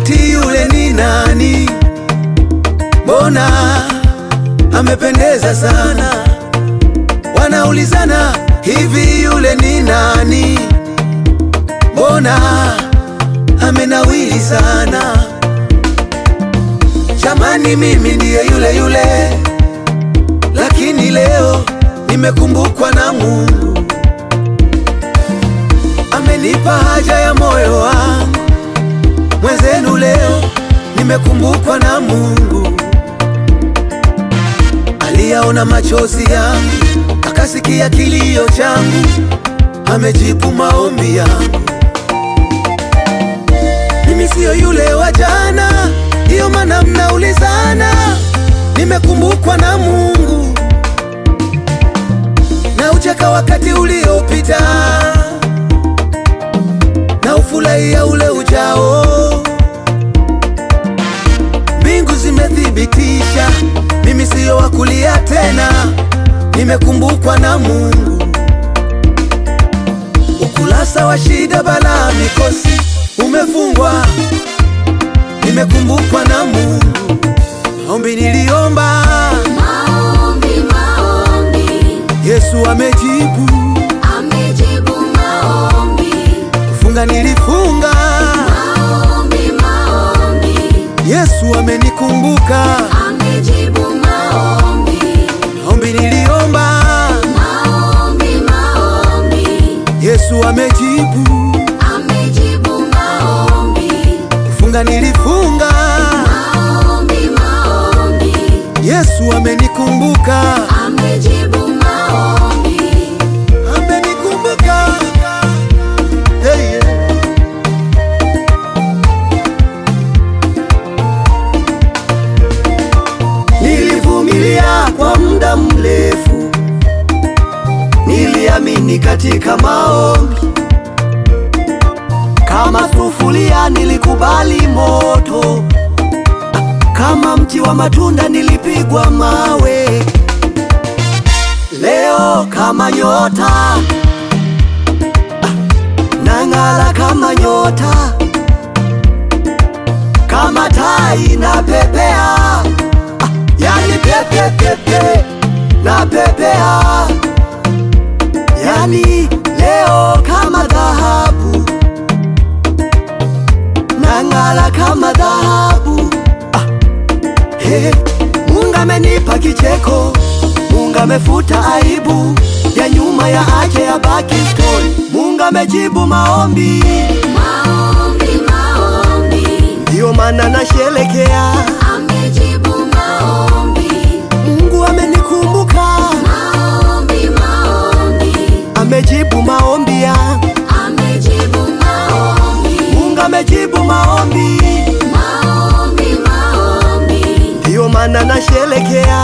wakati yule ni nani? Mbona amependeza sana? Wanaulizana hivi, yule ni nani? Mbona amenawili sana? Jamani, mimi ndiye yule yule, lakini leo nimekumbukwa na Mungu. Amenipa haja ya moyo wangu, mwenzenu leo nimekumbukwa na Mungu. Aliyaona machozi yangu, akasikia kilio changu, amejibu maombi yangu. Mimi siyo yule wa jana, ndiyo maana mnaulizana. Nimekumbukwa na Mungu na ucheka wakati uliopita na ufurahia ule ujao. Mbingu zimethibitisha mimi siyo wa kulia tena, nimekumbukwa na Mungu. Ukurasa wa shida, balaa, mikosi umefungwa, nimekumbukwa na Mungu. Maombi niliomba, Maombi, maombi, Yesu amejibu. amejibu maombi. Kufunga nilifunga, Maombi, maombi, Yesu amenikumbuka. amejibu maombi. Maombi niliomba, Maombi, maombi, Yesu amejibu. amejibu maombi. Kufunga nilifunga, Maombi, maombi, Yesu amenikumbuka. amejibu maombi. Amenikumbuka. Hey, yeah. Nilivumilia kwa muda mrefu, niliamini katika maombi. Kama sufuria nilikubali moto, kama mti wa matunda nilipigwa mawe. Leo kama nyota ah, nang'ala kama nyota, kama tai na pepea ah, yani pepe pepe na pepea, yani leo kama dhahabu nang'ala kama dhahabu ah, He, Mungu amenipa kicheko, Mungu amefuta aibu ya nyuma ya ache ya baki story. Mungu amejibu maombi, Maombi, maombi, ndiyo maana nasherekea. amejibu maombi. Mungu amenikumbuka, Maombi, maombi, amejibu maombi ya amejibu maombi. Mungu amejibu maombi, Maombi, maombi, ndiyo maana nasherekea.